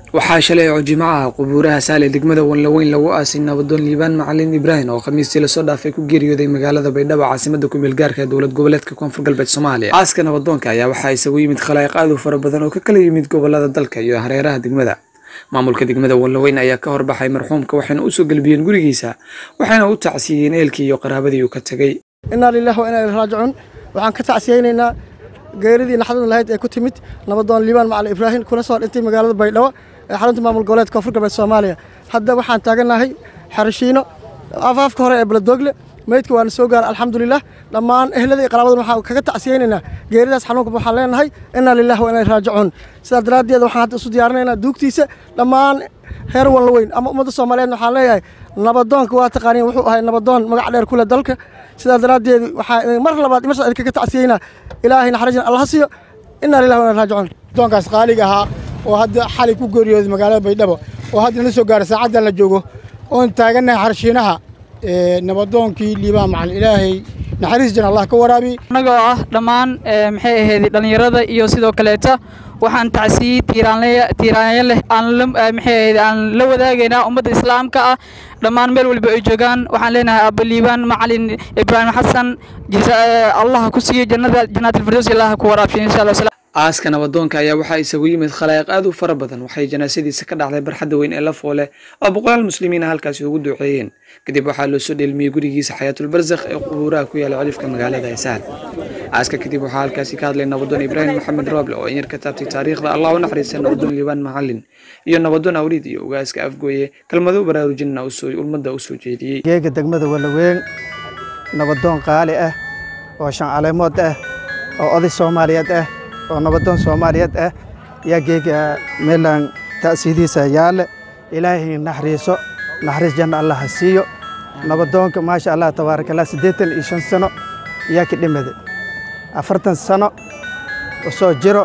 waxaa shalay oo jimcaha qubuuraha saale degmada wanlaweyn lagu aasay nabadoon liibaan macalin ibraahim oo khamiistii lasoo dhaafay ku geeriyooday magaalada baydhabo caasimada kumeel gaarka ee dowlad goboleedka koonfur galbeed soomaaliya aaska nabadoonka ayaa waxaa isagu yimid khalaa'iq aad u fara badan oo ka kala yimid gobolada dalka iyo hareeraha degmada maamulka degmada wanlaweyn ayaa ka horbaxay marxuumka waxayna usoo gelbiyeen gurigiisa waxayna u tacsiiyeen eelkii iyo qaraabadii uu ka tegey innaa lilahi wa inaa ilaihi raajicuun waxaan ka tacsiyeynaynaa geeridii naxdada lahayd ee ku timid nabadoon liibaan macalin ibraahim kuna soo dhintay magaalada baydhabo ee xarunta maamul goboleedka koonfur galbeed soomaaliya hadda waxaan taagannahay xarashiino afaafka hore ee baladoogle meydka waana soo gaara alxamdulilah dhammaan ehlada iyo qaraabadan waxaan kaga tacsiyeynaynaa geeridaas xanuunka waxaan leenahay innaa lilahi wa inaa ilaihi raajicuun sidaa daraaddeed waxaan hadda isu diyaarinaynaa duugtiisa dhammaan heer wanlaweyn ama ummadda soomaaliyeed waxaan leeyahay nabadoonka waa taqaaniin wuxuu ahay nabadoon magac dheer kule dalka sidaa daraaddeed waxaa mar labaad mar saddeed kaga tacsiyeynaa ilaahay naxariisna allah siiyo innaa lillahi wa inaa raajicuun doonkaas qaaliga ahaa oo hadda xalay ku geeriyooday magaalada baydhabo oo hadda na soo gaara saacaddan la joogo oon taagannahay xarshiinaha nabadoonkii liibaan macalin ilaahay naxariis jan allah ka waraabi annagoo ah dhammaan maxay ahayd dhallinyarada iyo sidoo kaleeta waxaan tacsiyey tiiraanyo leh maxay ahayd aan la wadaagaynaa ummadda islaamka ah dhammaan meel walba ay joogaan waxaan leenahay aaba liibaan macalin ibraahim xasan allah ku siiyo jannada janaatilfirdows allah ku waraabshiyo insha allah aaska nabadoonka ayaa waxaa isagu yimid khalaa'iq aad u fara badan waxay janaasadiisa ka dhacday barxadda weyn ee lafoole oo boqolaal muslimiina halkaasi ugu duceeyeen kadib waxaa loo soo dheelmiyey gurigiisa xayaatulbarsakh ee qubuuraha ku yaala cilifka magaalada heesaan aaska kadib waxaa halkaasi ka hadlay nabadoon ibraahim maxamed rooble oo in yar ka taabtay taariikhda allah u naxariista nabadoon liibaan macalin iyo nabadoon awliid iyo ugaaska afgooye kelmado baraarujinna ulmadda u soo jeediyey geega degmada walaweyn nabadoon qaali ah oo shan caleemood ah oo oday soomaaliyeed ah oo nabadoon soomaaliyeed ah yaa geega meelaan ta'siidiisa yaale ilaahay naxariiso naxariis janna allah ha siiyo nabadoonka maasha allah tabaaraka allah siddeetan iyo shan sano yaa ka dhimada afartan sano usoo jiro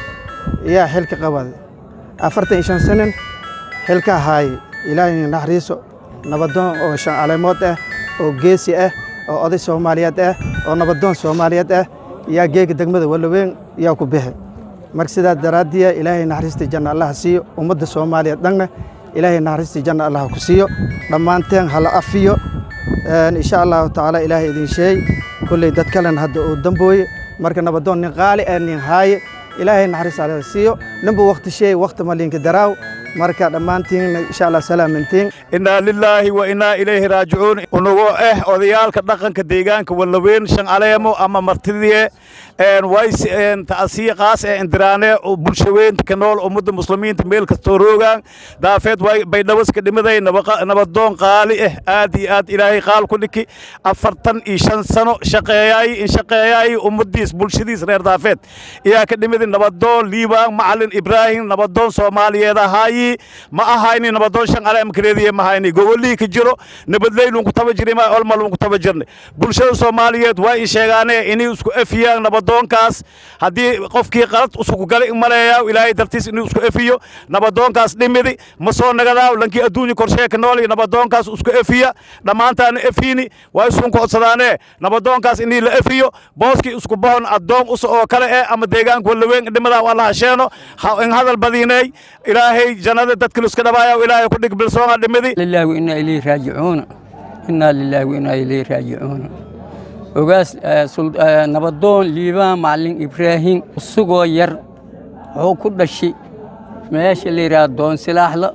yaa xilka qabada afartan iyo shan sanin xilka ahaaye ilaahay naxariiso nabadoon oo shan caleemood ah oo geesi ah oo oday soomaaliyeed ah oo nabadoon soomaaliyeed ah yaa geega degmada walaweyn yaa ku bixi marka sidaa daraaddiya ilaahay naxariistii janna allah siiyo ummadda soomaaliya dhanna ilaahay naxariistii janna allah ku siiyo dhammaanteen hala afiyo insha allahu tacaala ilaahay idin sheey kolley dad kalena hadda uu dambooye marka nabadoon nin qaali ah nin haaye ilaahay naxariis allah siiyo ninba wakti sheey wakti malinka daraaw marka dhammaantiin insha allah salaamintiin innaa lilaahi wa innaa ilayhi raajicuun unagoo ah odayaalka dhaqanka deegaanka wallaweyn shan caleemo ama martidie ways ta'asiye qaas ee indiraane bulshaweynta ka nool ummadda muslimiinta meel kastoo roogaan daafeed baydhabaska dhimaday nabadoon qaali ah aad iyo aad ilaahay qaal ku dhiki afartan iyo shan sano shaqeeyaay in shaqeeyaay ummadiis bulshadiis reer daafeed iyaa ka dhimidi nabadoon liibaan macalin ibraahim nabadoon soomaaliyeed ahaayi ma ahayni nabadoon shan caleem kareediye ma hayni gogolii ka jiro nabadleylun ku taba jiray ma olmalun ku taba jirnay bulshada soomaaliyeed waa i sheegaane inay isku efiyaan nabadoonkaas haddii qofkii qalad usku galay maleeyaa ilaahay dartiis inuu isku efiyo nabadoonkaas dhimidi ma soo nagadaaw lankii adduunya korshee ka nool nabadoonkaas isku efiya dhammaantaana efiini waa isun ku codsadaane nabadoonkaas inii la efiyo booskii isku bahon addoon us oo kale eh ama deegaanka walaweyn dhimadaa alla hasheeno in hadal badiinay ilaahay jannada dadka liska dhabaaya ilaahay ku dhig bilsoonga dhimidi lillahi wa inna ilayhi raajicuuna inna lillahi wa inna ilayhi raajicuuna ogaas nabadoon liibaan macalin ibraahim isagoo yar wuxuu ku dhashay meesha la yidhaha doonsilaaxla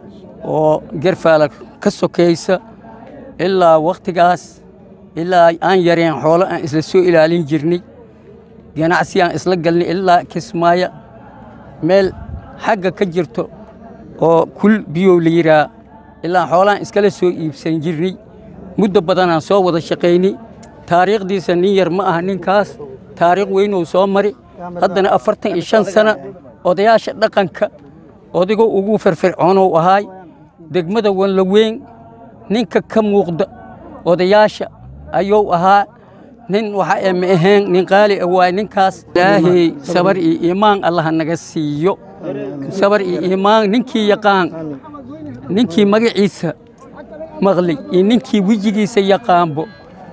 oo gerfaala ka sokaysa ilaa wakhtigaas ilaa aan yareen xoolo aan isla soo ilaalin jirnay ganacsi aan isla galnay ilaa kismaayo meel xagga ka jirto oo kul biyow la yidhaha ilaa xoolaan iskala soo iibsan jirnay muddo badanaan soo wada shaqaynay taariikhdiisa nin yar ma aha ninkaas taariikh weynuu soo mari haddana afartan iyo shan sana odayaasha dhaqanka odago ugu firfircoonou ahaay degmada wanlaweyn ninka ka muuqda odayaasha ayuu ahaa nin waxa ee ma ahayn nin qaali ah waay ninkaas ilaahay sabar iyo iimaan allaha naga siiyo sabar iyo iimaan ninkii yaqaan ninkii magaciisa maqlay iyo ninkii wejigiisa yaqaanbo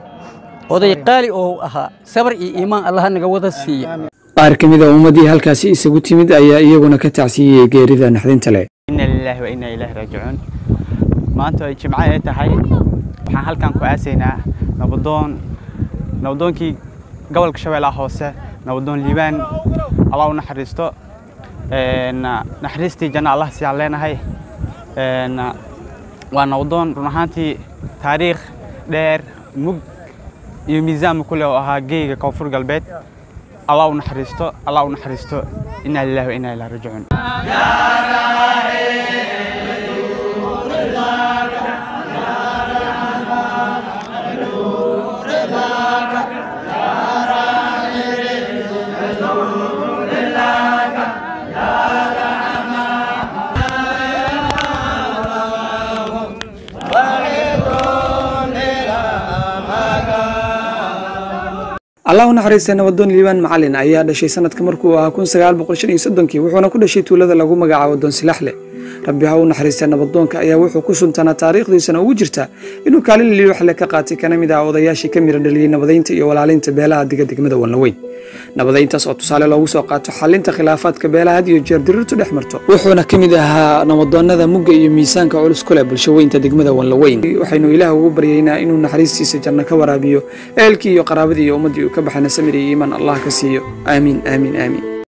oday qaali oo ahaa sabar iyo iimaan allaha naga wada siiya qaar ka mid a ummaddii halkaasi isagu timid ayaa iyaguna ka tacsiyeyey geerida naxdinta leh ina lilaahi wa inaa ilaahi raajicuun maanta ay jimco ay tahay waxaan halkan ku aasaynaa nabadoon nabadoonkii gobolka shabeellaha hoose nabadoon liibaan allah u naxariisto naxariistii janna allah siyaan leenahay waa nabadoon run ahaantii taariikh dheer mug iyo miisaanba kule oo ahaa geeyga koonfur galbeed allah u naxariisto allah u naxariisto inaa lillahi wa inaa ilaahi raajicuun allah u naxariistay nabadoon liibaan macalin ayaa dhashay sanadka markuu ahaa kun sagaal boqol shan iyo soddonkii wuxuuna ku dhashay tuulada lagu magacaabo doonsilaxle rabbi ha u naxariistay nabadoonka ayaa wuxuu ku suntanaa taariikhdiisana ugu jirta inuu kaalin liiwaxle ka qaatay kana mid ah odayaashii ka mira dhaliyey nabadaynta iyo walaalinta beelaha diga degmada walnaweyn nabadayntaas oo tusaale loogu soo qaato xalinta khilaafaadka beelaha had iyo jeer dirirtu dhex marto wuxuuna ka mid ahaa nabadoonnada mugga iyo miisaanka culus ku leh bulshaweynta degmada wanlaweyn waxaynu ilaah ugu baryaynaa inuu naxariistiisa janno ka waraabiyo ehelkii iyo qaraabadii iyo ummaddii uu ka baxayna samir iyo iimaan allah ka siiyo aamiin aamiin aamiin